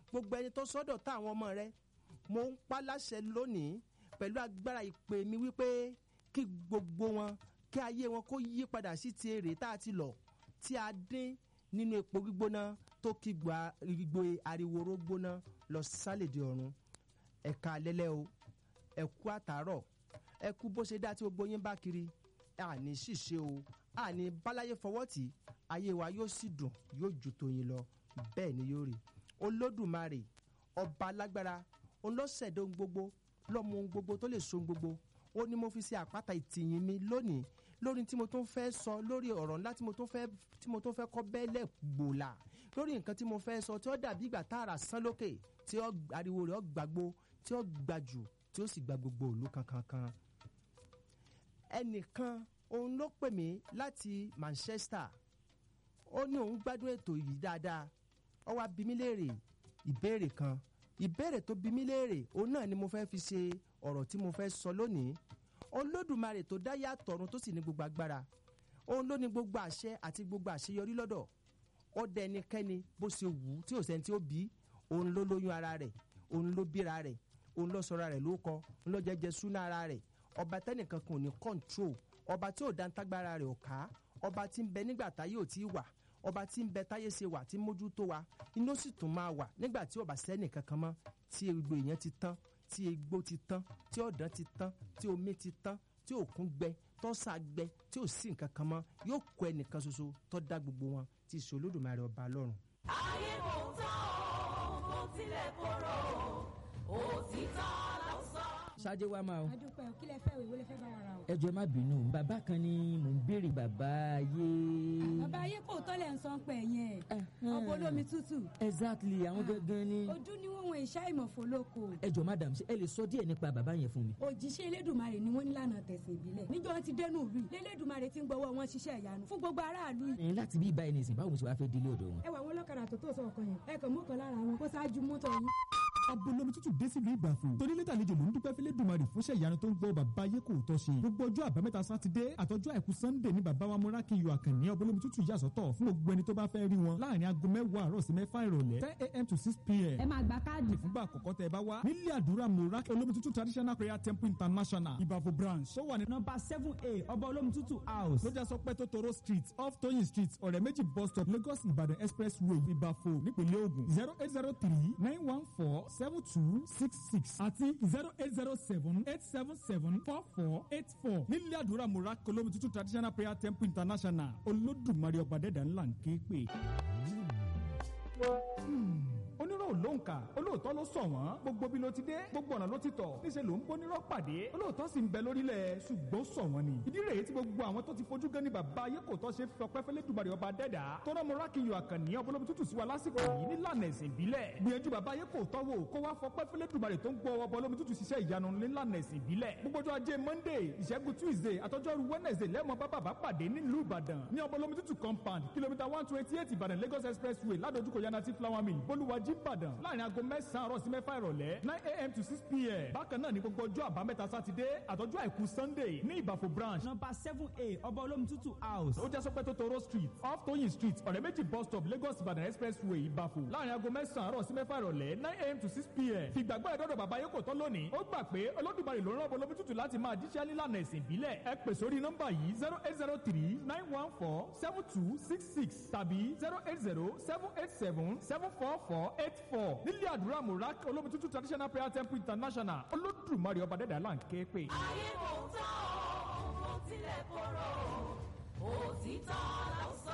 gbogbo ẹni tó sọ́dọ̀ tá àwọn ọmọ rẹ mo ń pa láṣẹ lónìí pẹ̀lú agbára ìpè mi wípé kí gbogbo wọn kí ayé wọn kó yí padà sí ti èrè tá a ti lọ tí a dín nínú epo gbígbóná tó kí gbogbo ariwo gbóná lọ sálèdè ọ̀run ẹ̀ka alẹ́lẹ́ o ẹ̀kú àtàárọ̀ ẹ̀kú bó ṣe dá tí gbogbo yín bá kiri àní ṣìṣe o àní báláyé fọwọ́ tì ayé wa yóò sì dùn yóò ju tòyìn lọ bẹ́ẹ̀ ni yóò rí olódùmarè ọba alágbára olóṣèdè ohun gbogbo lọ́mọ ohun gbogbo tó lè so ohun gbogbo ó ní mo fi ṣe àpáta ìtìyìn mi lónìí lórí tí mo tún fẹ́ sọ lórí ọ̀rọ̀ ńlá tí mo tún fẹ́ tí mo tún fẹ́ kọ́ bẹ́lẹ̀ gbòòlà lórí nǹkan tí mo fẹ́ sọ tí ó dàbí ìgbà tààrà sán lókè tí ó ariwo rẹ̀ ó gbàgbó tí ó gbajù tí ó sì gba gbogbo òlu kankankan. ẹnìkan òun ló pè mí láti Manchester ó ní òun gbádùn ètò yìí dáadáa ó wá bi mí léèrè ìbéèrè kan ìbéèrè tó bi mí léèrè òun náà ni mo fẹ́ fi ṣe ọ̀rọ̀ tí mo fẹ́ sọ lónìí olódùmarè tó dá yàtọ̀ ọ̀run tó sì ní gbogbo agbára òun ló ní gbogbo àṣẹ àti gbogbo àṣeyọrí lọ́dọ̀ ó dẹ ẹnikẹ́ni bó ṣe wù ú tí ò sẹ́ni tí ó bí òun ló lóyún ara rẹ̀ òun ló bíra rẹ̀ òun ló sọra rẹ̀ ló kọ òun ló jẹjẹ súná ara rẹ̀ ọba tẹ́nìkan kan ò ní control ọba tí ò dáńtágbára rẹ̀ ò ká ọba tí ń bẹ nígbà táyé ò tí ì wà ọba tí ń bẹ táyé ṣe wà tí mójútó wa inú sì tún máa wà nígbà tí ọba sẹ́nì kankan mọ́ tí gbogbo èèyàn ti tán tí egbò ti tán tí ọ̀dàn ti tán tí omi ti tán tí òkun gbẹ tọ́sà gbẹ tí ò sí nǹkan kan mọ́ yóò kọ ẹnìkan ṣoṣo tó dá gbogbo wọn tí í ṣe olódùmarè ọba lọ́run. ayé kò tán o kò tilẹ̀ korò òtítọ́ ló sọ. ṣáájú wa máa o. adúpẹ́ o kí lẹ fẹ́ o ìwé lẹ fẹ́ bá wa ra o. ẹ jọ̀ọ́ ẹ má bínú bàbá kan ni mò ń béèrè bàbá ayé. bàbá ayé kò tọ́lẹ̀ ń sọ pé yẹn ọ̀pọ̀ olómi tútù. exactly àwọn gangan ni. ojú ni wọn wọn ìṣá ìmọ̀fó lóko. ẹ jọ̀ọ́ madam ṣé ẹ lè sọ díẹ̀ nípa bàbá yẹn fún mi. òjíṣẹ́ elédùnmarè ni wọ́n ní lànà tẹ̀sán ìbílẹ̀ níjọ́ ti dẹnu ìlú yìí lélẹ́dùnmarè ti ń gbọ́wọ́ wọn ṣiṣẹ́ ìyanu fún gbogbo aráàlú yìí. ẹ láti bí ibà ẹni sìn báwo mo ṣe wá fẹ́ délé ọ̀dọ̀ wọn. ẹ wà wọn lọ́kadà tó tó sọ ọkàn yẹn ẹ kàn mú kan lára wọn kó ṣáájú mọ́tò yín abolomi tútù dé sílùú ìbàfò torí lẹ́tà àlejò ló ń dúpẹ́ fílẹ̀ dùmarì fúnṣẹ́ ìyanu tó ń gbọ́ bàbá ayé kò tọ́ ṣe gbogbo ọjọ́ àbámẹ́ta sátidé àtọ́jú àìkú sannde ní bàbá wa múrákìyọ àkànní abolomi tútù yàsọ́tọ̀ fún gbogbo ẹni tó bá fẹ́ rí wọn láàrin aago mẹ́wàá àárọ̀ sí mẹ́fà ìrọ̀lẹ́ ten a.m. to six p.m. ẹ máa gba káàdì fúngbà àkọ́kọ́ tẹ ẹ bá wá nílé àdúrà múrákì olómi tútù traditional prayer temple international ìbàfò branch tó wà ní nọ́mbà seven a ọba olómi tútù house. lójà sọ pé tótóró street off toyin street ọ̀rẹ́ méjì bus stop lagos ìbàdàn expressway ìbàfò nípínlẹ̀ ògùn zero eight zero three nine one four seven two six six àti zero eight zero seven eight seven seven four four eight four nílé àdúrà múrákì olómi tútù traditional prayer temple international olódùmarè ọba dẹ́dà ńlá ń ké pè onírọ̀ ló ń kà olóòótọ́ ló sọ wọ́n gbogbo bí ló ti dé gbogbo ọ̀nà ló ti tọ̀ níṣẹ́ ló ń bónírọ̀ pàdé olóòótọ́ sì ń bẹ lórílẹ̀ ṣùgbọ́n sọ wọ́n ni ìdí rèé tí gbogbo àwọn tó ti fojú gan ni bàbá ayé kò tọ́ ṣe fi ọpẹ́ fẹ́lẹ́ dùbàrẹ̀ ọba dẹ́dà tọ́nà mọ́rákìyọ̀ àkànní ọbọ̀lọ́bí tútù sí wa lásìkò yìí nílànà ẹ̀sìn ìbílẹ̀ gbìyànjú bàbá ayé kò tọ́ wò kó wá fọpẹ́ fẹ́lẹ́ dùbàrẹ̀ tó ń gbọ́ ọbọ̀lọ́bí tútù ṣiṣẹ́ ìyanu nílànà ẹ̀sìn ìbílẹ̀ gbogbo ọjọ́ ajé monday ìṣẹ́gun tuesday àtọ́jọ́rú wednesday lẹ́mọ̀ bá bàbá pàdé nílùú ìbàdàn ní ọbọ̀lọ́bí tútù compound kìlómítà one twenty eight ìbàdàn lagos expressway ládojúkọ yanati flower mill bolúwàjí ìbàdàn láàrin aago mẹ́sàn-án àárọ̀ sí mẹ́fà ìrọ̀lẹ́ nine a.m. to six p.m. bákan náà ní gbogbo ọjọ́ àbámẹ́ta sátidé àtọ́jú àìkú sunday ní ìbàfò branch. nọ́mbà seven a ọba olómi tútù house. ó jẹ́ sọpẹ́ tótóró street off toyin street ọ̀rẹ́ méjì bus stop lagos ìbàdàn expressway ìbàfò láàrin aago mẹ́sàn-án àárọ̀ sí mẹ́fà ìrọ̀lẹ́ nine a.m. to six p.m. fìgbàgbọ́ ẹ̀dọ́dọ̀ bàbá yóò kò tán lónìí ó gbà pé olódùmarè ló ń rán olómi tútù láti máa jíṣẹ́ nílànà ẹ̀sìn ìbílẹ̀ ẹ pè sórí nọ́mbà yìí zero eight zero three nine one four seven two six six tàbí zero eight zero seven eight seven seven four four eight four nílé àdúrà murak olómi tútù traditional prayer temple international olódùmarè ọba dẹ́dà là ń ké pè. ayé kò tán o kò tilẹ̀ korò òtítọ́ ló sọ.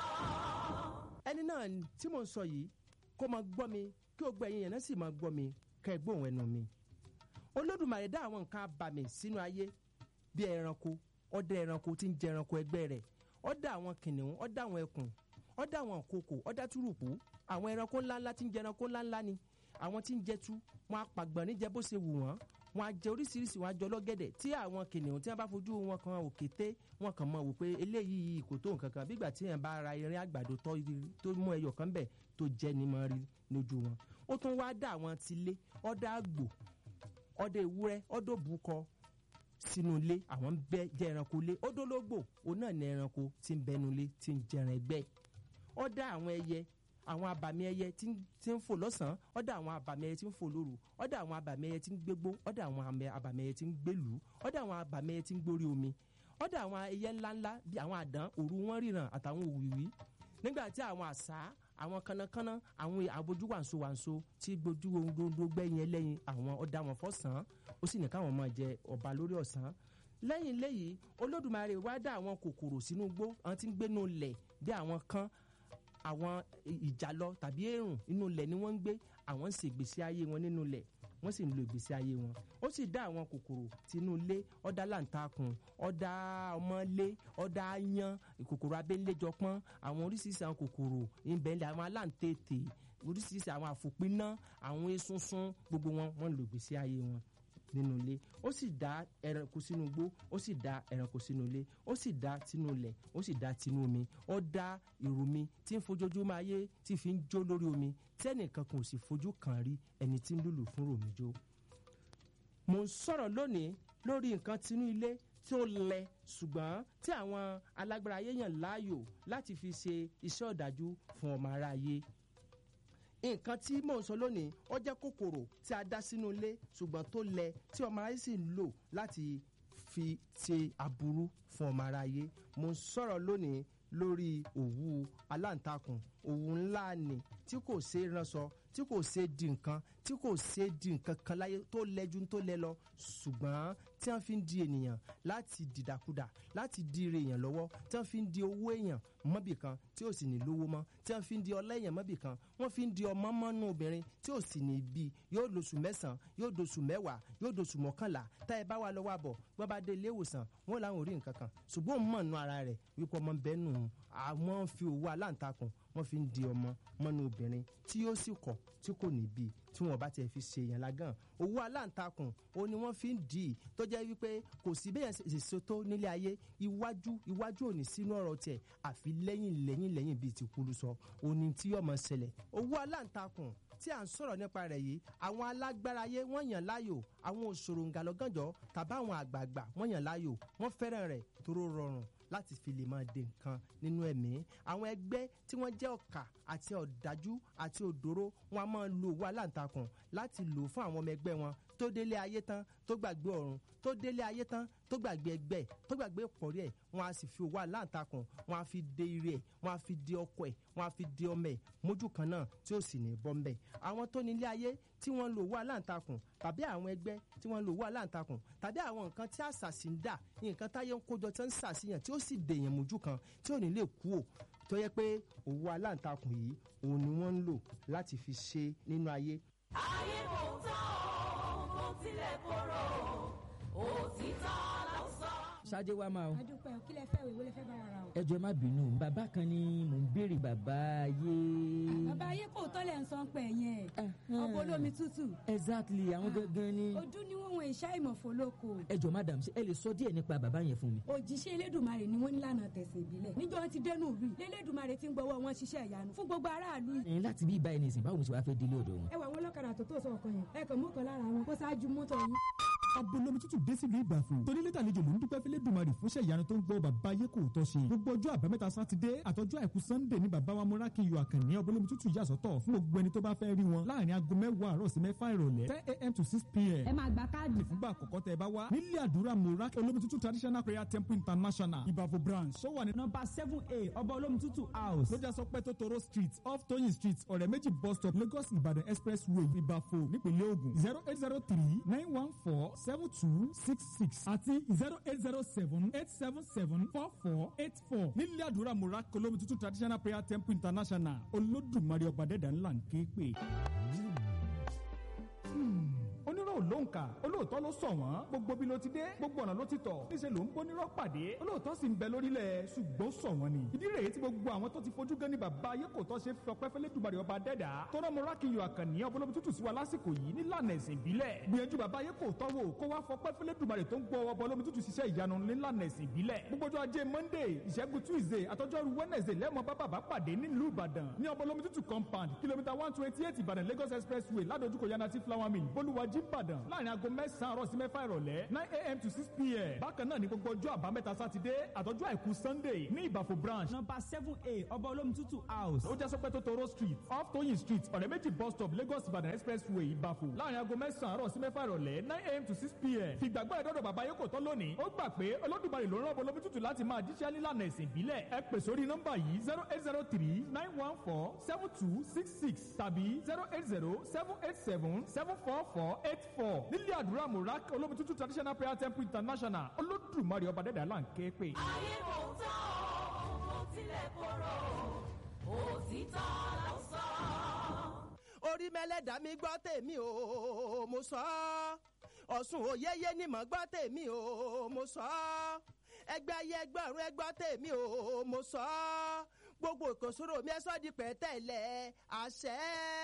ẹni náà tí mò ń sọ yìí kó máa gbọ́ mi kí o gbọ́ ẹ̀yin yẹn náà sì máa gbọ́ mi kẹ́ ẹ gbóhùn ẹnu mi. olódùmarè dá àwọn nǹkan abàmì sínú ayé bí ẹranko ọdẹ ẹranko tí ń jẹ ẹranko ẹgbẹ́ rẹ̀ ó dá àwọn kìnìún ó dá àwọn ẹkùn ó dá àwọn kòkò ó dá túrùpù àwọn ẹranko ńláńlá tí ń jẹ ẹranko ńláńlá ni àwọn tí ń jẹ tú wọn apàgbọ̀n níjẹ bó ṣe wù wọ́n wọn á jẹ oríṣiríṣi wọn á jọ lọ́gẹ̀dẹ̀ tí àwọn kìnìún tí wọn bá fojú wọn kan òkété wọn kàn mọ̀ wò pé eléyìí kò tó nǹkan kan bígbà tí yẹn bá ra irin àgbàdo tó tó mú ẹyọ kan bẹ̀ tó jẹ́ ni mọ́ rí lójú wọn ó tún wá dá àwọn tilé ọ̀dà àgbò ọ̀dà ewúrẹ́ ọ̀dà òbúkọ sínú ilé àwọn ń bẹ jẹ ẹranko ilé ọ̀dọ́lógbò òun náà ní ẹranko tí ń bẹnu ilé tí ń jẹran ẹgbẹ́ ọ̀dà àwọn ẹyẹ àwọn abàmì ẹyẹ tí ń- tí ń fò lọ́sàn-án ọ̀dọ̀ àwọn abàmì ẹyẹ tí ń fò lóru ọ̀dọ̀ àwọn abàmì ẹyẹ tí ń gbégbó ọ̀dọ̀ àwọn àmì- abàmì ẹyẹ tí ń gbélú ọ̀dọ̀ àwọn abàmì ẹyẹ tí ń gbórí omi ọ̀dọ̀ àwọn ẹyẹ ńláńlá bíi àwọn àdán òru wọn ríran àtàwọn òwìwí nígbà tí àwọn àṣá àwọn kánnakánná àwọn abojú wàǹso wàǹso tí gbójú gbogbo gbẹ̀yìn ẹlẹ́yin àwọn ọ̀dà wọn fọ́sàn ó sì ní káwọn máa jẹ ọba lórí ọ̀sán lẹ́yìn léyìí olódùmarè wá dá àwọn kòkòrò sínú igbó àwọn tí ń gbénu lẹ̀ bí àwọn kan àwọn ìjàlọ tàbí èrùn inú ilẹ̀ ni wọ́n ń gbé àwọn ń ṣe ìgbésí ayé wọn nínú ilẹ̀ wọ́n sì ń lo ìgbésí ayé wọn ó sì dá àwọn kòkòrò tinú ilé ọ̀dà làǹtakùn ọ̀dà ọmọlé ọ̀dà ayan kòkòrò abẹ́lẹ́jọpọ́n àwọn oríṣiríṣi àwọn kòkòrò ìbẹ̀lẹ̀ àwọn aláǹtẹ̀tẹ̀ oríṣiríṣi àwọn àfòpiná àwọn esunsun gbogbo wọn wọ́n ń lo ìgbésí ayé wọn nínú ilé ó sì dá ẹranko sínú igbó ó sì dá ẹranko sínú ilé ó sì dá tinú ilẹ̀ ó sì dá tinú omi ó dá ìrùmí tí ń fojoojúmọ́ ayé tí fi ń jó lórí omi tẹ́nìkan kò sì fojú kàn rí ẹni tí ń lùlù fún ròmí jó. mo ń sọ̀rọ̀ lónìí lórí nǹkan tinú ilé tí ó lẹ ṣùgbọ́n tí àwọn alágbára ayé yàn láàyò láti fi ṣe iṣẹ́ ọ̀dájú fún ọmọ aráyé nǹkan tí mò ń sọ lónìí ó jẹ́ kòkòrò tí a dá sínú ilé ṣùgbọ́n tó lẹ tí ọmọ aráyé sì ń lò láti fi ṣe aburú fún ọmọ aráyé mo ń sọ̀rọ̀ lónìí lórí òwú aláǹtakùn òwú ńlá ni tí kò ṣe é ránṣọ tí kò ṣe é di nǹkan tí kò ṣe é di nǹkan kan láyé tó lẹ́jú tó lẹ́ lọ ṣùgbọ́n tí wọ́n fi ń di ènìyàn láti dìdàkudà láti di ire èèyàn lọ́wọ́ tí wọ́n fi ń di owó èèyàn mọ́bì kan tí ò sì ní lówó mọ́ tí wọ́n fi ń di ọlá èèyàn mọ́bì kan wọ́n fi ń di ọmọ mọ́nú obìnrin tí ò sì ní bí yóò lóṣù mẹ́sàn-án yóò dóṣù mẹ́wàá yóò dóṣù mọ́kànlá tá ẹ bá wà lọ́wọ́ àbọ̀ wọ́n bá dé ilé ìwòsàn wọ́n làwọn ò rí nǹkan kan ṣùgbọ́n òun mọ̀ nù ara rẹ̀ wípé ọmọ bẹ́ẹ̀ nù àwọn fi òwú aláǹtakùn wọ́n fi ń di ọmọ mọ́nú obìnrin tí yóò sì kọ̀ tí kò ní bí tí wọ́n bá tiẹ̀ fi ṣe èèyàn lágàn òwú aláǹtakùn òun ni wọ́n fi ń dì í tó jẹ́ wípé kò sí bẹ́ẹ̀ ṣèṣe tó nílé ayé iwájú iwájú òní sínú ọ̀rọ̀ tiẹ̀ àfi lẹ́yìn lẹ́yìn lẹ́yìn bíi ti kúlù sọ òní tí yóò máa ṣẹlẹ̀ òwú aláǹtakùn tí à ń sọ̀rọ̀ nípa rẹ̀ yìí àwọn alágbára ayé wọ́n yàn láàyò àwọn òṣòro ǹgàlọ́gànjọ́ tàbí àwọn àgbààgbà wọ́n yàn láàyò wọ́n fẹ́ràn rẹ̀ tó rọrùn láti fi lè máa de nǹkan nínú ẹ̀mí àwọn ẹgbẹ́ tí wọ́n jẹ́ ọ̀kà àti ọ̀dájú àti òdòró wọn a máa lo owó aláǹtakùn láti lò fún àwọn ọmọ ẹgbẹ́ wọn tó délé ayé tán tó gbàgbé ọ̀run tó délé ayé tán tó gbàgbé ẹgbẹ́ tó gbàgbé ìpọ̀rí ẹ̀ wọn a sì fi owó aláǹtakùn wọn a fi de ire ẹ̀ wọn a fi de ọkọ ẹ̀ wọn a fi de ọmọ ẹ̀ mójú kan náà tí ó sì ní bọ́ mbẹ́ àwọn tó nílé ayé tí wọ́n lo owó aláǹtakùn tàbí àwọn ẹgbẹ́ tí wọ́n lo owó aláǹtakùn tàbí àwọn nǹkan tí àṣàṣì ń dà nǹkan táyé ń kójọ tí wọ́n ń ṣàṣìyàn tí ó sì dèèyàn mójú kan tí ò ní lè kú ò tó yẹ pé owó aláǹtakùn yìí òun ni wọ́n ń lò láti fi ṣe nínú ayé ayé kò tán o kò tilẹ̀ korò òtítọ́ ló sọ. ṣáájú wa máa o adúpẹ́ kí lẹ fẹ́ ìwé lẹ fẹ́ bá wa ra o. ẹ jọ̀ọ́ ẹ má bínú bàbá kan ni mò ń béèrè bàbá ayé. bàbá ayé kò tọ́lẹ̀ ń sọ pé yẹn ọkọ̀ olómi tútù exactly àwọn gangan ni. ojú ni wọ́n wọn ìṣá ìmọ̀fó lóko ẹ jọ̀ọ́ madam ṣé ẹ lè sọ díẹ̀ nípa bàbá yẹn fún mi. òjíṣẹ́ elédùnmarè ni wọ́n ní lànà tẹ̀sán ìbílẹ̀ níjọ́ ti dẹnu ìlú yìí lélédùnmarè ti ń gbọ́wọ́ wọn ṣiṣẹ́ ìyanu fún gbogbo aráàlú yìí. ẹ̀yin láti bí báyìí nìsín báwo ni ṣe wàá fẹ́ délé ọ̀dọ̀ wọn. ẹ wà wọn lọ́kadà tó tó sọ ọkàn yẹn ẹ kàn mú kan lára wọn kó ṣáájú mọ́tò yín. abolomi tútù dé sílùú ìbàfò torí lẹ́tà àlejò ló ń dúpẹ́ fẹ́lẹ́ dùmarì fúnṣẹ́ ìyanu tó ń gbọ́ bàbá ayé kò tọ́ ṣe gbogbo ọjọ́ àbámẹ́ta sátidé àtọ́jú àìkú sannde ní bàbá wa múra kí n yọ àkànní abolomi tútù yà sọ́tọ̀ fún gbogbo ẹni tó bá fẹ́ rí wọn láàrin aago mẹ́wàá àárọ̀ sí mẹ́fà ìrọ̀lẹ́ ten a.m. to six p.m. ẹ máa gba káàdì. fúngbà àkọ́kọ́ tẹ ẹ bá wá nílé àdúrà múra olómi tútù traditional prayer temple international ìbàfò branch ó wà ní nọmba seven a ọba olómi tútù house. lójà sọ pé totoro street off toyin street ọ̀rẹ́ méjì bus stop lagos ìbàdàn expressway ìbàfò nípínlẹ̀ ogun zero eight zero three nine one four seven two six six àti zero eight zero seven eight seven seven four four eight four nílé àdúrà múra olómi tútù traditional prayer temple international olódùmarè ọba dẹ́dà ńlá ń ké pè onírọ̀ ló ń kà olóòótọ́ ló sọ wọ́n gbogbo bí ló ti dé gbogbo ọ̀nà ló ti tọ̀ níṣẹ́ ló ń bónírọ̀ pàdé olóòótọ́ sì ń bẹ lórílẹ̀ ṣùgbọ́n sọ wọ́n ni ìdí rèé tí gbogbo àwọn tó ti fojú gan ni bàbá ayé kò tọ́ ṣe fi ọpẹ́ fẹ́lẹ́ dùbàrẹ̀ ọba dẹ́dà tọ́rọ mọ rákìyọ àkànní ọbọlọ́bí tútù sí wa lásìkò yìí nílànà ẹ̀sìn ìbílẹ̀ gbìyànjú bàbá ayé kò tọ́ wò kó wá fọpẹ́ fẹ́lẹ́ dùbàrẹ̀ tó ń gbọ́ ọbọlọ́bí tútù ṣiṣẹ́ ìyanu nílànà ẹ̀sìn ìbílẹ̀ gbogbo ọjọ́ ajé monday ìṣẹ́gun tuesday àtọ́jọ́rú wednesday lẹ́mọ̀ bá bàbá pàdé nílùú ìbàdàn ní ọbọlọ́bí tútù compound kìlómítà one twenty eight ìbàdàn lagos expressway ládojúkọ yanati flower mill bolúwàjí ìbàdàn ìbàdàn láàrin aago mẹ́sàn-án àárọ̀ sí mẹ́fà ìrọ̀lẹ́ nine a.m. to six p.m. bákan náà ní gbogbo ọjọ́ àbámẹ́ta sátidé àtọ́jú àìkú sunday ní ìbàfò branch nọmba seven a ọba olómi tútù house. ó já sọpẹ́ tó toro street off toyin street ọ̀rẹ́ méjì bus stop lagos ìbàdàn expressway ìbàfò láàrin aago mẹ́sàn-án àárọ̀ sí mẹ́fà ìrọ̀lẹ́ nine a.m. to six p.m. fìgbàgbọ́ ẹ̀dọ́dọ̀ bàbá yóò kò tán lónìí ó gbà pé olódùmarè ló rán olómi tútù láti máa jíṣẹ́ nílànà ẹ̀sìn ìbílẹ̀ ẹ pè sórí nọ́mbà yìí zero eight zero three nine one four seven two six six tàbí zero eight zero seven eight seven seven four four eight four nílé àdúrà murak olómi tútù traditional prayer temple international olódùmarè ọba dẹ́dẹ́ là ń ké pè. ayé kò tán o kò tilẹ̀ korò òtítọ́ ló sọ. orí mẹ́lẹ́dàá mi gbọ́ tèmi o mo sọ ọ́ ọ̀sùn òyeyé ni mo gbọ́ tèmi o mo sọ ọ́ ẹgbẹ́ ayé ẹgbẹ́rún ẹgbọ́ tèmi o mo sọ ọ́ gbogbo ìkòsóró mi ẹ sọ́ di pẹ̀tẹ́lẹ̀ àṣẹ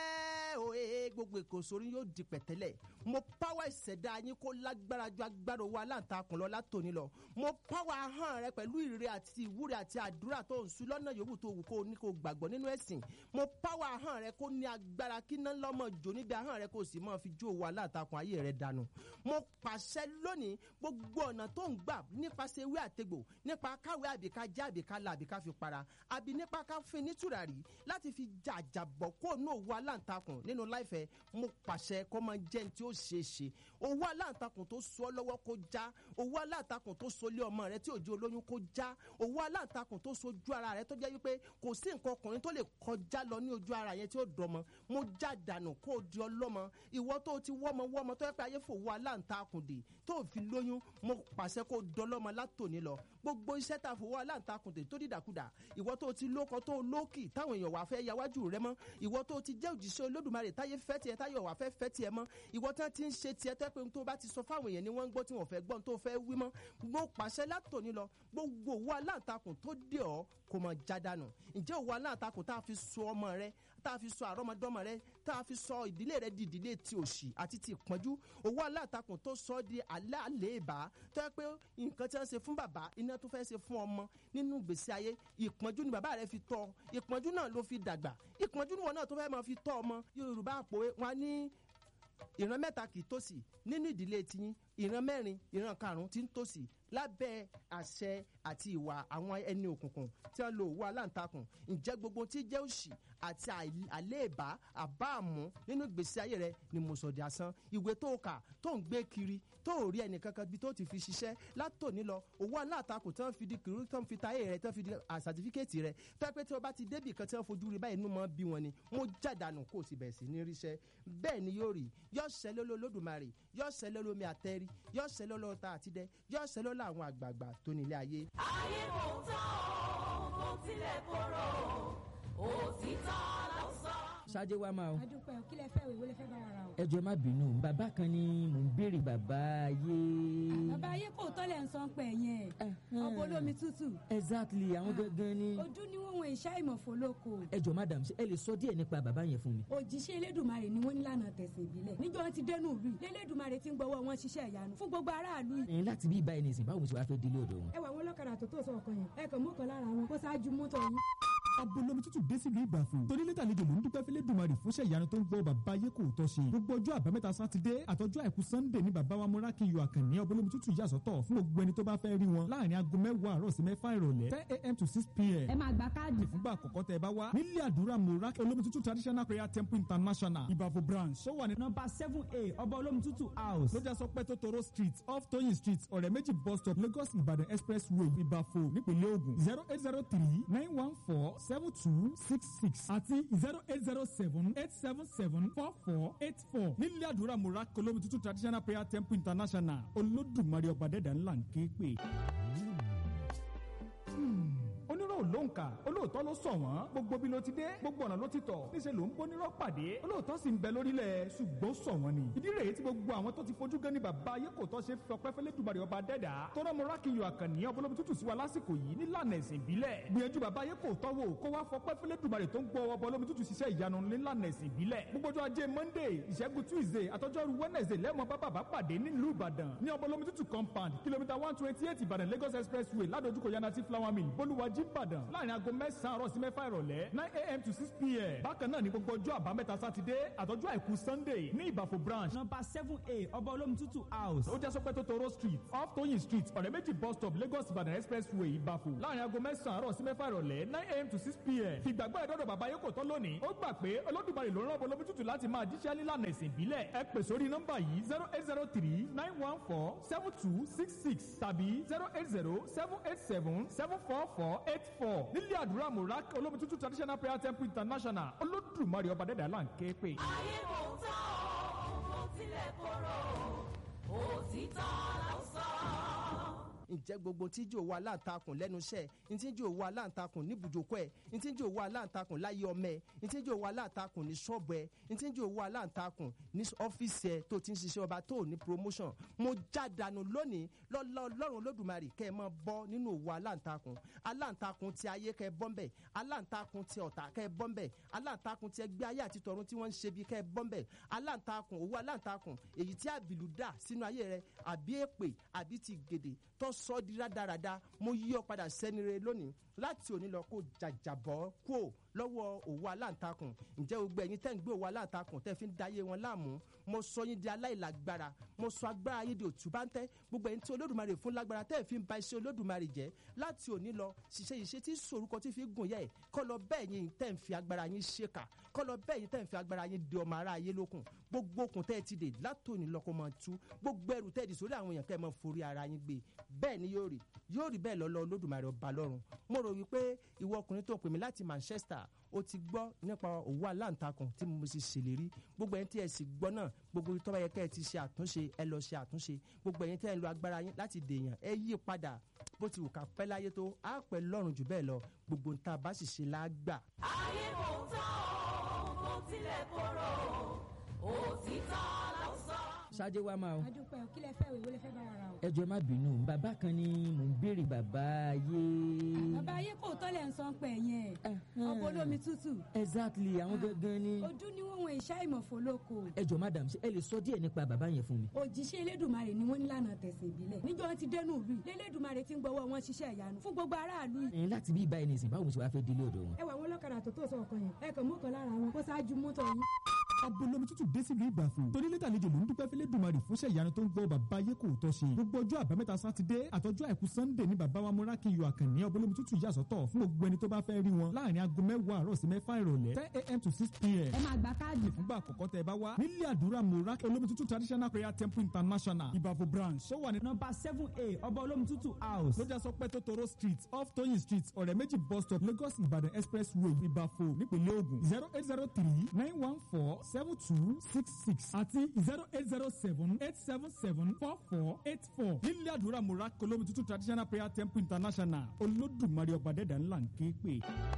òye gbogbo ìkòsóró yóò di pẹ̀tẹ́lẹ̀ mo pàwọ́ ìṣẹ̀dá yín kó lágbára ju agbára owó aláǹtakùn lọ látòní lọ mo pàwọ́ ahọ́n rẹ pẹ̀lú ìre àti ìwúre àti àdúrà tó ń sun lọ́nà yòówù tó wù kó o ní kó o gbàgbọ́ nínú ẹ̀sìn mo pàwọ́ ahọ́n rẹ kó ní agbára kí iná lọ́mọ jò níbi ahọ́n rẹ kó o sì máa fi jó owó aláǹtakùn ayé rẹ dànù mo pàṣẹ lónìí gbogbo ọ̀nà tó ń gbà nípasẹ̀ ewé àtegbò nípa káwé àbíká já àbíká la àbíká fi para àbí nípa ká fin ní tùràrí láti fi jàjàbọ̀ kó ní òwú aláǹtakùn nínú láìfẹ́ mo pàṣẹ kó máa jẹ́ ní tí ó ṣeé ṣe owó aláǹtakùn tó so ọ́ lọ́wọ́ kó já owó aláǹtakùn tó so lé ọmọ rẹ tí òjò olóyún kó já owó aláǹtakùn tó so ojú ara rẹ tó jẹ́ wípé kò sí nǹkan ọkùnrin tó lè kọjá lọ ní ojú ara yẹn tí ó dọmọ mo já dànù kó o di ọlọ́mọ ìwọ tó ti wọ́mọ wọ́mọ tó yẹ pé ayé fòwò aláǹtakùn dè tó fi lóyún mo pàṣẹ kó o dọlọ́mọ látòní lọ gbogbo iṣẹ́ tá a fòwò aláǹtakùn dè tó dìdàkudà ìwọ tó ti lóko tó lókì táwọn èèyàn wà fẹ́ yáwájú rẹ mọ́ ìwọ tó ti jẹ́ òjíṣẹ́ olódùmarè táyé fẹ́ tiẹ̀ táyọ̀ wà fẹ́ fẹ́ tiẹ̀ mọ́ ìwọ tán ti ń ṣe tiẹ̀ tẹ́ pé tó bá ti sọ fáwọn èèyàn ni wọ́n ń gbọ́ tí wọ́n fẹ́ gbọ́n tó fẹ́ wí mọ́ mo pàṣẹ látòní lọ gbogbo owó aláǹtakùn tó dé ọ kò mọ̀ jádànù ǹjẹ́ owó aláǹtakùn tá a fi so ọmọ rẹ tá a fi sọ àrọ́mọdọ́mọ rẹ tá a fi sọ ìdílé rẹ di ìdílé ti òṣì àti ti ìpọ́njú owó aláǹtakùn tó sọ di aláàlébà tó yẹ pé nǹkan tí wọ́n ṣe fún bàbá iná tó fẹ́ ṣe fún ọmọ nínú ìgbésí ayé ìpọ́njú ni bàbá rẹ fi tọ́ ìpọ́njú náà ló fi dàgbà ìpọ́njú ni wọn náà tó fẹ́ máa fi tọ́ ọmọ yorùbá àpòwé wọn ní ìran mẹ́ta kì í tòsí nínú ìdílé tiyín ìran mẹ́rin ìran karùn-ún ti ń tòsí lábẹ́ àṣẹ àti ìwà àwọn ẹni òkùnkùn tí wọ́n lo òwú aláǹtakùn ǹjẹ́ gbogbo tí jẹ́ òṣì àti àléèbá àbáàmú nínú ìgbésí ayé rẹ ni mo sọ di asán ìwé tó kà tó ń gbé kiri tó ò rí ẹnìkankan bí tó ti fi ṣiṣẹ́ látòní lọ òwú aláǹtakùn tí wọ́n fi di kiri tí wọ́n fi ta ayé rẹ tí wọ́n fi di sàtífíkẹ́ẹ̀tì rẹ fẹ́ pé tí wọ́n bá ti débì kan tí wọ́n fojú rí báyìí inú mọ́ bí wọn ni mo jàdánù kó o sì bẹ̀rẹ̀ sí ní ríṣẹ́ bẹ́ẹ̀ ni yóò rí yọ ṣẹlẹ̀ lólódùmarè yọ ṣẹlẹ̀ lómi àtẹ́rí yọ ṣẹlẹ̀ lọ́ta àtidẹ yọ ṣẹlẹ̀ lọ́ àwọn àgbààgbà tó nílé ayé. ayé kò tán o kò tilẹ̀ korò òtítọ́ ló sọ. ṣáájú wa máa o adúpẹ́ o kí lẹ fẹ́ ìwé lẹ fẹ́ bá wa ra o. ẹ jọ̀ọ́ má bínú bàbá kan ni mò ń béèrè bàbá ayé. bàbá ayé kò tọ́lẹ̀ ń san pẹ̀ yẹn ọ̀pọ̀ olómi tútù exactly àwọn gangan ni. ojú ni wọ́n wọn ìṣá ìmọ̀fó lóko. ẹ jọ̀ọ́ madam ṣé ẹ lè sọ díẹ̀ nípa bàbá yẹn fún mi. òjíṣẹ́ elédùnmarè ni wọ́n nílànà tẹ̀sán ìbílẹ̀ níjọ́ wọn ti dẹnu ìlú yìí lẹ́lẹ́dùnmarè ti ń gbọ́wọ́ wọn ṣiṣẹ́ ìyanu fún gbogbo aráàlú yìí. ẹ̀yin láti bí ibà ẹni sìn báwo mo ṣe wá fẹ́ délé ọ̀dọ̀ wọn. ẹ wà wọn lọ́kadà tó tó sọ ọkàn yẹn ẹ kàn mú kan lára wọn kó ṣáájú mọ́tò yín. abolomi tútù dé sílùú ìbàfò torí lẹ́tà àlejò ló ń dúpẹ́ fẹ́lẹ́ dùmarì fúnṣẹ́ ìyanu tó ń gbọ́ bàbá ayé kò tọ́ ṣe gbogbo ọjọ́ àbámẹ́ta sátidé àtọjọ́ àìkú sunday ní bàbá wa múrákì yọ àkànní abolomi tútù yà sọ́tọ̀ fún gbogbo ẹni tó bá fẹ́ rí wọn láàrin aago mẹ́wàá àárọ̀ sí mẹ́fà ìrọ̀lẹ́ ten a.m. to six p.m. ẹ máa gba káàdì. fúngbà àkọ́kọ́ tẹ ẹ bá wá nílé àdúrà múrákì olómi tútù traditional prayer temple international ìbàfò branch ó wà ní nọmba seven a ọba olómi tútù house. lójà sọ pé tótóró street off toyin street ọ̀rẹ́ méjì bus stop lagos ìbàdàn expressway ìbàfò nípínlẹ̀ ògùn zero eight zero three nine one four seven two six six àti zero eight zero seven eight seven seven four four eight four nílé àdúrà múra kolomi tuntun traditional prayer temple international olódùmarè ọba dẹ́dà ńlá ń ké pè. onírò ló ń kà olóòótọ́ ló sọ wọ́n gbogbo bí ló ti dé gbogbo ọ̀nà ló ti tọ̀ níṣẹ́ ló ń bónírọ́ pàdé olóòótọ́ sì ń bẹ lórílẹ̀ ṣùgbọ́n sọ wọ́n ni ìdí rèé tí gbogbo àwọn tó ti fojú gan ni bàbá ayé kò tọ́ ṣe fi ọpẹ́ fẹ́lẹ́ dùbàrẹ̀ ọba dẹ́dà tọ́rọ mọ́ra kí n yọ àkànní ọbọlọ́bí tútù sí wa lásìkò yìí nílànà ẹ̀sìn ìbílẹ̀ gbìyànjú bàbá ayé kò tọ́ wò kó wá fọpẹ́ fẹ́lẹ́ dùbàrẹ̀ tó ń gbọ́ ọbọlọ́bí tútù ṣiṣẹ́ ìyanu nílànà ẹ̀sìn ìbílẹ̀ gbogbo ọjọ́ ajé monday ìṣẹ́gun tuesday àtọ́jọ́rú wednesday lẹ́mọ̀ bá bàbá pàdé nílùú ìbàdàn ní ọbọlọ́bí tútù compound kìlómítà one twenty eight ìbàdàn lagos expressway ládojúkọ yanati flower mill bolúwàjí ìbàdàn ìbàdàn láàrin aago mẹ́sàn-án àárọ̀ sí mẹ́fà ìrọ̀lẹ́ nine a.m. to six p.m. bákan náà ní gbogbo ọjọ́ àbámẹ́ta sátidé àtọ́jú àìkú sunday ní ìbàfò branch nọmba seven a ọba olómi tútù house. ó jẹ́ sọpẹ́ tó toro street off toyin street ọ̀rẹ́ méjì bus stop lagos ìbàdàn expressway ìbàfò láàrin aago mẹ́sàn-án àárọ̀ sí mẹ́fà ìrọ̀lẹ́ nine a.m. to six p.m. fìgbàgbọ́ ẹ̀dọ́dọ̀ bàbá yóò kò tán lónìí ó gbà pé olódùmarè ló ń rán olómi tútù láti máa jíṣẹ́ nílànà ìsìn ìbílẹ̀ ẹ pè sórí nọ́mbà yìí zero eight zero three nine one four seven two six six tàbí zero eight zero seven eight seven seven four four eight four nílé àdúrà murak olómi tútù traditional prayer temple international olódùmarè ọba dẹ́dà là ń ké pè. ayé kò tán o kò tilẹ̀ korò òtítọ́ ló sọ. ǹjẹ́ gbogbo tí jò wá láǹtakùn lẹ́nu iṣẹ́ ntí jò wá láǹtakùn níbùjókòó ẹ̀ ntí jò wá láǹtakùn láyé ọmọ ẹ̀ ntí jò wá láǹtakùn ní ṣọ́ọ̀bù ẹ̀ ntí jò wá láǹtakùn ní ọ́fíìsì ẹ̀ tó ti ń ṣiṣẹ́ ọba tó ní promotion mo já dànù lónìí lọ́lọ́ ọlọ́run olódùmarè kẹ́ ẹ máa bọ́ nínú òwò aláǹtakùn aláǹtakùn ti ayé kẹ́ ẹ bọ́ ńbẹ̀ aláǹtakùn ti ọ̀tá kẹ́ ẹ bọ́ ńbẹ̀ aláǹtakùn ti ẹgbẹ́ ayé àti tọ̀run tí wọ́n ń ṣe bí kẹ́ ẹ bọ́ ńbẹ̀ aláǹtakùn òwò aláǹtakùn èyí tí àbìlú dà sínú ayé rẹ àbí èpè àbí ti gèdè tó sọ ọ́ di rádaràda mo yí ọ padà sẹ́ni re lónìí láti òní lọ kó jàjàbọ́ kúò lọ́wọ́ òwò aláǹtakùn ǹjẹ́ gbogbo ẹ̀yin tẹ́ ń gbé òwò aláǹtakùn tẹ́ fi ń dayé wọn láàmú mo sọ yín di aláìlágbára mo sọ agbára yín di òtúbáńtẹ́ gbogbo ẹ̀yin tí olódùmarè fún lágbára tẹ́ ẹ̀ fi ń ba iṣẹ́ olódùmarè jẹ́ láti òní lọ ṣiṣẹ́ ìṣe tí sorúkọ tí fi gùn yẹ ẹ̀ kọ́ lọ bẹ́ẹ̀ yín tẹ́ ń fi agbára yín ṣèkà kọ́ lọ bẹ́ẹ̀ yín tẹ́ ń fi agbára yín di ọmọ ara ayé lókun gbogbo okùn tẹ́ ẹ ti dè látòní lọ́kọ́ máa tú gbogbo ẹrù tẹ́ ẹ dì sórí àwọn èèyàn kẹ́ ẹ máa forí ara yín gbé bẹ́ẹ̀ ni yóò rí yóò rí bẹ́ẹ̀ lọ́lọ́ olódùmarè ọba lọ́run mo rò wípé ìwọ ọkùnrin tó ń pè mí láti manchester ó ti gbọ́ nípa òwú aláǹtakùn tí mo sì ṣèlérí gbogbo ẹni tí ẹ sì gbọ́ náà gbogbo tó bá yẹ kẹ́ ẹ ti ṣe àtúnṣe ẹ lọ ṣe àtúnṣe gbogbo ẹni tí ẹ ń lo agbára yín láti dèèyàn ẹ yí padà bó ti wù ká pẹ́ láyé tó á pẹ́ lọ́rùn jù bẹ́ẹ̀ lọ gbogbo nta bá sì ṣe lágbà. ayé kò tán o kò tilẹ̀ korò òtítọ́ ló sọ. ṣáájú wa máa o adúpẹ́ o kí lẹ fẹ́ o ìwé lẹ fẹ́ bá wa ra o. ẹ jọ̀ọ́ má bínú bàbá kan ni mò ń béèrè bàbá ayé. bàbá ayé kò tọ́lẹ̀ ń sọ pẹ̀ yẹn ọkọ̀ olómi tútù exactly àwọn gangan ni. ojú ni wọ́n wọn ìṣá ìmọ̀fó lóko ẹ jọ̀ọ́ madam ṣé ẹ lè sọ díẹ̀ nípa bàbá yẹn fún mi. òjíṣẹ́ elédùnmarè ni wọ́n ní lànà tẹ̀sán ìbílẹ̀ níjọ́ ti dẹnu ìlú yìí lélédùnmarè ti ń gbọ́wọ́ wọn ṣiṣẹ́ ìyanu fún gbogbo aráàlú yìí ẹ láti bí ìbáyìí nìsín báwo mo ṣe wá fẹ́ délé ọ̀dọ̀ wọn. ẹ wà wọn lọ́kadà tó tó sọ ọkàn yẹn ẹ kàn mú kan lára wọn kó ṣáájú mọ́tò yín. abolomi tútù dé sílùú ìbàfò torí lẹ́tà àlejò ló ń dúpẹ́ fẹ́lẹ́ dùmarì fúnṣẹ́ ìyanu tó ń gbọ́ bàbá ayé kò tọ́ ṣe gbogbo ọjọ́ àbámẹ́ta sátidé àtọ́jú àìkú sannde ní bàbá wa múra kí n yọ àkànní abolomi tútù yàsọ́tọ̀ fún gbogbo ẹni tó bá fẹ́ rí wọn láàrin aago mẹ́wàá àárọ̀ sí mẹ́fà ìrọ̀lẹ́ ten a.m. to six p.m. ẹ máa gba káàdì fúngbà àkọ́kọ́ tẹ bá wá nílé àdúrà múra olómi tútù traditional prayer temple international ìbàfò branch tó wà ní nọmba seven a ọba olómi tútù house. lójà sọ pé tótóró street off toyin street ọ̀rẹ́ méjì bus stop lagos ìbàdàn expressway ìbàfò nípínlẹ̀ ogun zero eight zero three nine one four seven two six six àti zero eight zero seven eight seven seven four four eight four nílé àdúrà múra olómi tútù traditional prayer temple international olódùmarè ọba dẹ́dà ńlá ń ké pè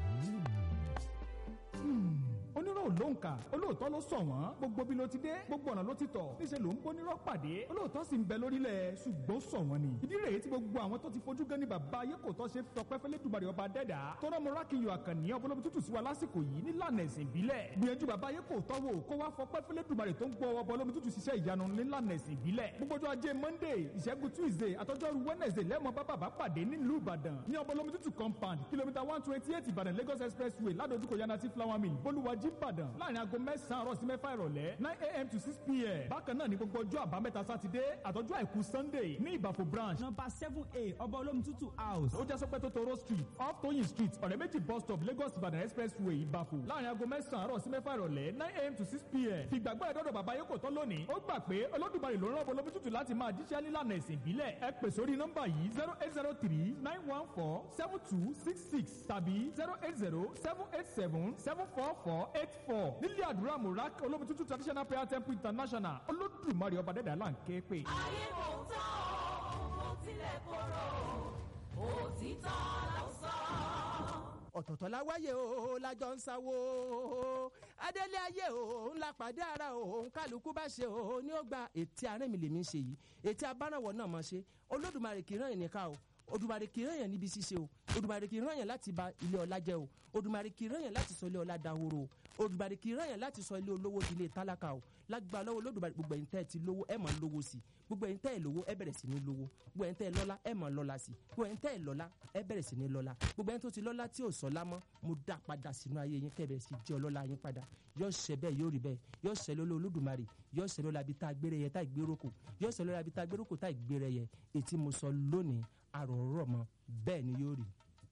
onírò ló ń kà olóòótọ́ ló sọ wọ́n gbogbo bí ló ti dé gbogbo ọ̀nà ló ti tọ̀ níṣẹ́ ló ń bónírọ́ pàdé olóòótọ́ sì ń bẹ lórílẹ̀ ṣùgbọ́n sọ wọ́n ni ìdí rèé tí gbogbo àwọn tó ti fojú gan ni bàbá ayé kò tọ́ ṣe tọpẹ́ fẹ́lẹ́ dùbàrẹ̀ ọba dẹ́dà tọ́rọ mo rákìyọ àkànní ọbọlọ́bi tútù sí wa lásìkò yìí nílànà ẹ̀sìn ìbílẹ̀ gbìyànjú bàbá ayé kò tọ́ wò kó wá fọpẹ́ fẹ́lẹ́ dùbàrẹ̀ tó ń gbọ́ ọbọlọ́bi tútù ṣiṣẹ́ ìyanu nílànà ẹ̀sìn ìbílẹ̀ gbogbo ọjọ́ ajé monday ìṣẹ́gun tuesday àtọ́jọ́rú wednesday lẹ́mọ̀ bá bàbá pàdé nílùú ìbàdàn ní ọbọlọ́bi tútù compound kìlómítà one twenty eight ìbàdàn lagos expressway ládojúkọ yanati flower mill bolúwàjí ìbàdàn láàrin aago mẹ́sàn-án àárọ̀ sí mẹ́fà ìrọ̀lẹ́ nine a.m. to six p.m. bákan náà ní gbogbo ọjọ́ àbámẹ́ta sátidé àtọ́jú àìkú sunday ní ìbàfò branch nọmba seven a ọba olómi tútù house. ó jẹ́ sọpẹ́ tó toro street off toyin street ọ̀rẹ́ méjì bus stop lagos ìbàdàn expressway ìbàfò láàrin aago mẹ́sàn-án àárọ̀ sí mẹ́fà ìrọ̀lẹ́ nine a.m. to six p.m. fìgbàgbọ́ ẹ̀dọ́dọ̀ bàbá yóò kò tán lónìí ó gbà pé olódùmarè ló ń rán bolómi tútù láti máa jíṣẹ́ nílànà ẹ̀sìn ìbílẹ̀ ẹ pè sórí nọ́mbà yìí zero eight zero three nine one four seven two six six tàbí zero eight zero seven eight seven seven four four eight four nílé àdúrà murak olómi tútù traditional prayer temple international olódùmarè ọba dẹ́dà là ń ké pè. ayé kò tán o kò tilẹ̀ korò òtítọ́ ló sọ. ọ̀tọ̀ọ̀tọ̀ la wáyé o lájọ ń sáwó adélé ayé o ńlá pàdé ara o kálukú bá ṣe o ní ó gba ètí arìn mi lèmi ń ṣe yìí ètí abánáwọ̀ náà mọ̀ ṣe olódùmarè kì í ràn ìníkà o odùmarè kì í ràn yàn níbi ṣíṣe o odùmarè kì í ràn yàn láti ba ilé ọlá jẹ́ o odùmarè kì í ràn yàn láti sọ ilé ọlá dahoro o odùmarè kì í ràn yàn láti sọ ilé olówó di ilé tálákà o lágbára lọ́wọ́ olódùmarè gbogbo ẹ̀yin tẹ́ ẹ ti lówó ẹ máa lówó sí gbogbo ẹ̀yin tẹ́ ẹ lówó ẹ bẹ̀rẹ̀ sí ní lówó gbogbo ẹ̀yin tẹ́ ẹ lọ́lá ẹ máa lọ́lá sí gbogbo ẹ̀yin tẹ́ ẹ lọ́lá ẹ bẹ̀rẹ̀ sí ní lọ́lá gbogbo ẹ̀yin tó ti lọ́lá tí ò sọ́lá mọ́ mo dá padà sínú ayé yín kẹ́ bẹ̀rẹ̀ sí jẹ́ ọlọ́lá yín padà yóò ṣẹ bẹ́ẹ̀ yóò rí bẹ́ẹ̀ yóò ṣẹ lọ́lọ́ olódùmarè yóò ṣẹ lọ́la bí tá a gbére yẹ tá a gbérò kù yóò ṣẹ lọ́la bí tá a gbérò kù tá a gbére yẹ ètí mo sọ lónìí àròrọ̀ mọ́ bẹ́ẹ̀ ni yóò rí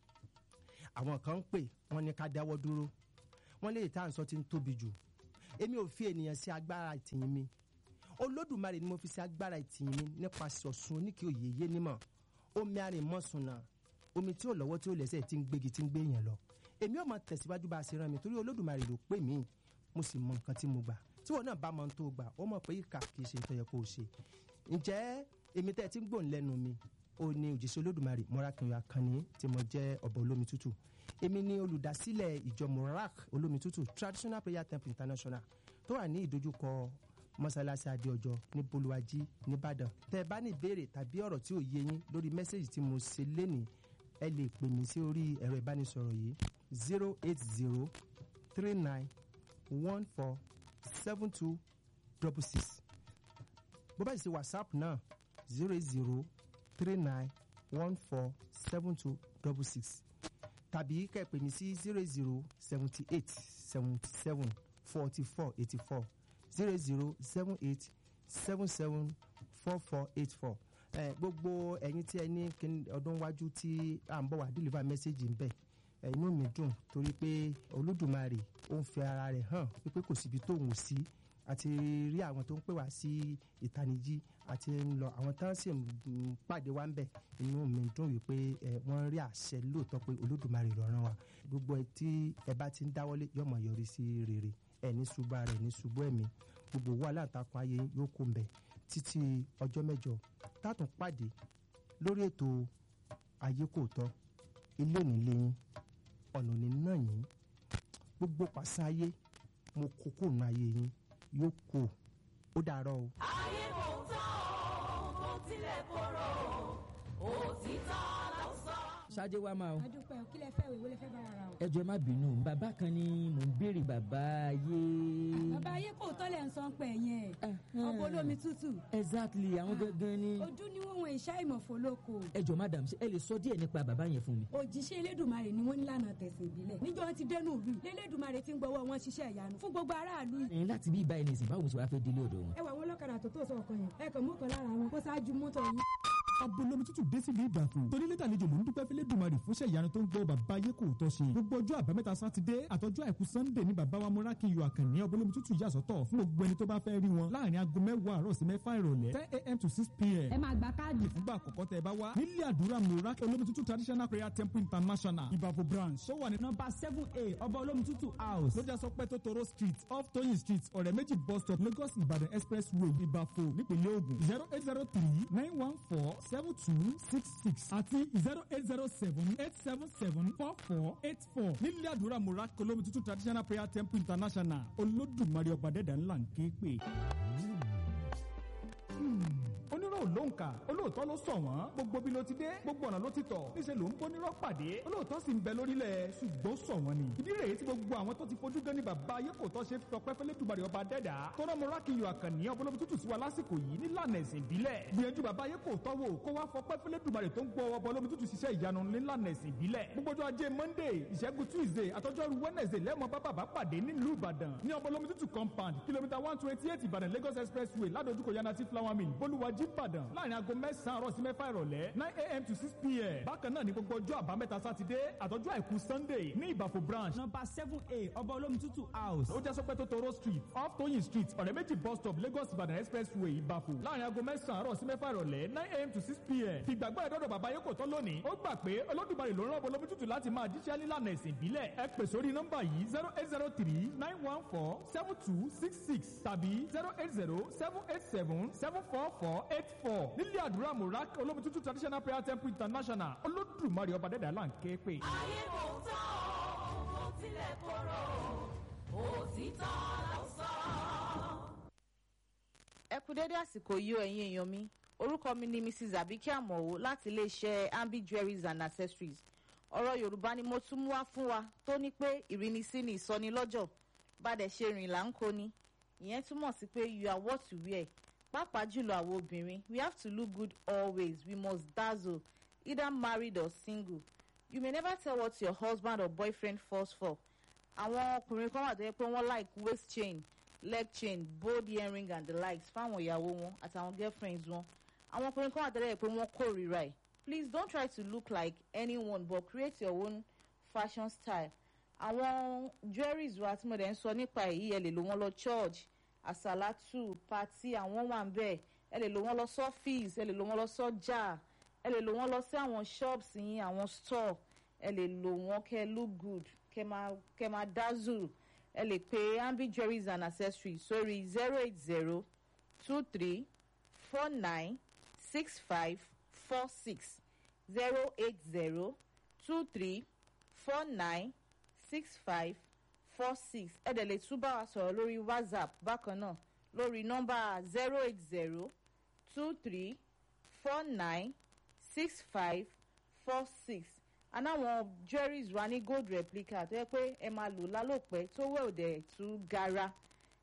àwọn kan ń pè wọ́n ní ká dáwọ́ dúró wọ́n lè tá à ń sọ ti ń tóbi jù èmi ò fi ènìyàn sí agbára ìtìyín mi olódùmarè ni mo fi sí agbára ìtìyín mi nípasẹ̀ ọ̀sùn oníkì òye yé nímọ̀ omi arìnmọ́sùnà omi tí ò lọ́wọ́ tí ò lẹ́sẹ̀ tí ń gbégi tí ń gbé yẹn lọ èmi ò mọ tẹ̀síwájú bá a ṣe rán mi torí olódùmarè ló pè mí mo sì mọ nǹkan tí mo gbà tí wọn náà bá mọ ohun tó gbà ó mọ̀ pé ìkà kì í ṣe ìtọ́yẹ kó o ṣe ǹjẹ́ èmi tẹ́ ẹ ti ń gbòǹ lẹ́nu mi ó ní òjíṣẹ́ olódùmarè mọ́rákìnyọ akànnì tí mo jẹ́ ọba olómi tútù èmi ni olùdásílẹ̀ ìjọ morak olómi tútù traditional prayer temple international tó wà ní ìdojúkọ mọ́sálásí adéọjọ́ ní bolúwájí nìbàdàn tẹ́ ẹ bá ní ìbéèrè tàbí ọ̀rọ̀ tí ò yé yín lórí mẹ́sẹ̀gì tí mo ṣe lénìí ẹ lè pè mí sí orí ẹ̀rọ ìbánisọ̀rọ̀ yìí zero eight zero three nine one four seven two double six bó bá sì ṣe whatsapp náà zero eight zero three nine one four seven two double six tàbí kẹ́ ẹ pè mí sí zero zero seventy eight seventy seven forty four eighty four zero zero seven eight seven seven four four eight four ẹ gbogbo ẹ̀yin tí ẹ ní kín- ọdún wájú tí à ń bọ̀ wá deliver message ń bẹ̀ ẹ inú mi dùn torí pé olódùmarè ó ń fi ara rẹ̀ hàn wípé kò síbi tóun ò sí àti rí àwọn tó ń pè wá sí ìtanijí àti ń lọ àwọn tán sì ń pàdé wá ń bẹ̀ inú mi dùn wípé ẹ wọ́n rí àṣẹ lóòótọ́ pé olódùmarè ló rán wa gbogbo ẹ tí ẹ bá ti ń dáwọ́lé yóò máa yọrí sí rere ẹ ní ṣubú ara ẹ ní ṣubú ẹ̀mí gbogbo owó aláǹtakùn ayé yóò kó ń bẹ̀ títí ọjọ́ mẹ́jọ tátùn pàdé lórí ètò ayé kò tọ́ ilé òní léyìn ọ̀nà òní náà yín gbogbo pàṣẹ ayé mo kó kó nu ayé yín yóò kó ó dàárọ̀ o. ayé kò tán o kò tilẹ̀ korò òtítọ́ ló sọ. ṣáájú wa máa o adúpẹ́ o kí lẹ fẹ́ o ìwé lẹ fẹ́ bá ara o. ẹ jọ̀ọ́ ẹ má bínú bàbá kan ni mò ń béèrè bàbá ayé. bàbá ayé kò tọ́lẹ̀ ń sọ pé yẹn ọ̀pọ̀ olómi tútù exactly àwọn gangan ni. ojú ni wọ́n wọn ìṣá ìmọ̀fó lóko ẹ jọ̀ọ́ madam ṣé ẹ lè sọ díẹ̀ nípa bàbá yẹn fún mi. òjíṣẹ́ elédùnmarè ni wọ́n ní lànà tẹ̀sán ìbílẹ̀ níjọ́ wọn ti dẹnu ìlú yìí lélẹ́dùnmarè ti ń gbọ́wọ́ wọn ṣiṣẹ́ ìyanu fún gbogbo aráàlú yìí. ẹ̀yin láti bí ibà ẹni sìn báwo ṣe wàá fẹ́ délé ọ̀dọ̀ wọn. ẹ wà wọn lọ́kadà tó tó sọ ọkàn yẹn ẹ kàn mú kan lára wọn kó ṣáájú mọ́tò yín. abolomi tútù dé sílùú ìbàfò torí lẹ́tà àlejò ló ń dúpẹ́ fẹ́lẹ́ dùmarì fúnṣẹ́ ìyanu tó ń gbọ́ bàbá ayé kò tọ́ ṣe gbogbo ọjọ́ àbámẹ́ta sátidé àtọjọ́ àìkú sannde ní bàbá wa múrákì yọ àkànní abolomi tútù yà sọ́tọ̀ fún gbogbo ẹni tó bá fẹ́ rí wọn láàrin aago mẹ́wàá àárọ̀ sí mẹ́fà ìrọ̀lẹ́ ten a.m. to six p.m. ẹ máa gba káàdì fúngbà àkọ́kọ́ tẹ ẹ bá wá nílé àdúrà múrákì olómi tútù traditional prayer temple international ìbàfò branch tó wà ní nọmba seven a ọba olómi tútù house lójà sọ pé totoro street off toyin street ọ̀rẹ́ méjì bus stop lagos ìbàdàn expressway ìbàfò nípínlẹ̀ ogun zero eight zero three nine one four seven two six six àti zero eight zero seven eight seven seven four four eight four nílé àdúrà murak olómi tuntun traditional prayer temple international olódùmarè ọba dẹ́dà ńlá ń ké pè onírò ló ń kà olóòótọ́ ló sọ wọ́n gbogbo bí ló ti dé gbogbo ọ̀nà ló ti tọ̀ níṣẹ́ ló ń bónírọ́ pàdé olóòótọ́ sì ń bẹ lórílẹ̀ ṣùgbọ́n sọ wọ́n ni ìdí rèé tí gbogbo àwọn tó ti fojú gan ni bàbá ayé kò tọ́ ṣe tọpẹ́ fẹ́lẹ́ dùbàrẹ̀ ọba dẹ́dà tọ́rọ mọ rákìyọ àkànní ọbọlọ́bí tútù sí wa lásìkò yìí nílànà ẹ̀sìn ìbílẹ̀ gbìyànjú bàbá ayé kò tọ́ wò kó wá fọpẹ́ fẹ́lẹ́ dùbàrẹ̀ tó ń gbọ́ ọbọlọ́bí tútù ṣiṣẹ́ ìyanu nílànà ẹ̀sìn ìbílẹ̀ gbogbo ọjọ́ ajé monday ìṣẹ́gun tuesday àtọ́jọ́rú wednesday lẹ́mọ̀ bá bàbá pàdé nílùú ìbàdàn ní ọbọlọ́bí tútù compound kìlómítà one twenty eight ìbàdàn lagos expressway ládojúkọ yanati flower mill bolúwàjí ìbàdàn láàrin aago mẹ́sàn-án àárọ̀ sí mẹ́fà ìrọ̀lẹ́ nine a.m. to six p.m. bákan náà ní gbogbo ọjọ́ àbámẹ́ta sátidé àtọ́jú àìkú sunday ní ìbàfò branch nọmba seven a ọba olómi tútù house ó jẹ́ sọpẹ́ tó toro street off toyin street ọ̀rẹ́ méjì bus stop lagos ìbàdàn expressway ìbàfò láàrin aago mẹ́sàn-án àárọ̀ sí mẹ́fà ìrọ̀lẹ́ nine a.m. to six p.m. fìgbàgbọ́ ẹ̀dọ́dọ̀ bàbá yóò kò tán lónìí ó gbà pé olódùmarè ló rán bolómi tútù láti máa jíṣẹ́ nílànà ẹ̀sìn ìbílẹ̀ ẹ pè sórí nọ́mbà yìí zero eight zero three nine one four seven two six six tàbí zero eight zero seven eight seven seven four four eight four nílé àdúrà murak olómi tútù traditional prayer temple international olódùmarè ọba dẹ́dà là ń ké pè. ayé kò tán o kò tilẹ̀ korò òtítọ́ ló sọ. ẹ kú dédé àsìkò yìí o ẹ̀yin èèyàn mi orúkọ mi ni mrs abike amowo láti iléeṣẹ́ ambi jewelries and accessories ọ̀rọ̀ yorùbá ni mo tún mú wá fún wa tó ní pé ìrínisí ni ìsọnilọ́jọ̀ bàdẹ̀ ṣe rìn là ń kó ni ìyẹn túmọ̀ sí pé you are what you wear pàápàá jùlọ àwọn obìnrin we have to look good always we must dazzle either married or single you may never tell what your husband or boyfriend falls for àwọn ọkùnrin kan wà tó yẹ pé wọ́n like waist chain leg chain bold earring and the likes fáwọn ìyàwó wọn àtàwọn girlfriends wọn àwọn ọkùnrin kan wà tó yẹ pé wọ́n kórìíra ẹ̀ please don't try to look like anyone but create your own fashion style àwọn jewelries wa tí mo dẹ̀ ń sọ nípa èyí ẹ lè lò wọ́n lọ church àsàlátù pati àwọn wà ń bẹ̀ ẹ lè lò wọ́n lọ sọ́fíìsì ẹ lè lò wọ́n lọ sọ́jà ẹ lè lò wọ́n lọ sí àwọn shops yín àwọn store ẹ lè lò wọ́n kẹ́ look good kẹ́ máa kẹ́ máa dazzle ẹ lè pe ambi jewelries and accessories sórí zero eight zero two three four nine six five four six zero eight zero two three four nine six five four six ẹ dẹ̀ lè tún bá wa sọ̀rọ̀ lórí whatsapp bákan náà lórí nọ́mbà zero eight zero two three four nine six five four six anáwọn jewelries wa ní gold replica tó yẹ pé ẹ máa lò lálòpẹ́ tó wẹ̀ òdẹ̀ tún gara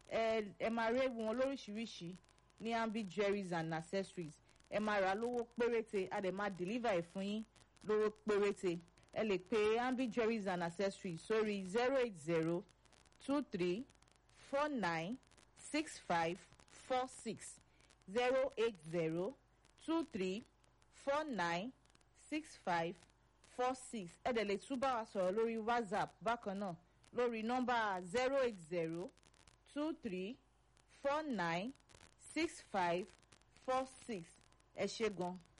ẹ ẹ máa rí ewu wọn lóríṣiríṣi ní ambi jewelries and accessories ẹ máa rà lówó péréte a dẹ̀ máa deliver ẹ̀ fún yín lówó péréte ẹ lè pe ambi jewelries and accessories sórí zero eight zero two three four nine six five four six zero eight zero two three four nine six five four six ẹ dẹ̀ lè tún bá wa sọ̀rọ̀ lórí whatsapp bákan náà lórí nọ́mbà zero eight zero two three four nine six five four six ẹ ṣe gan.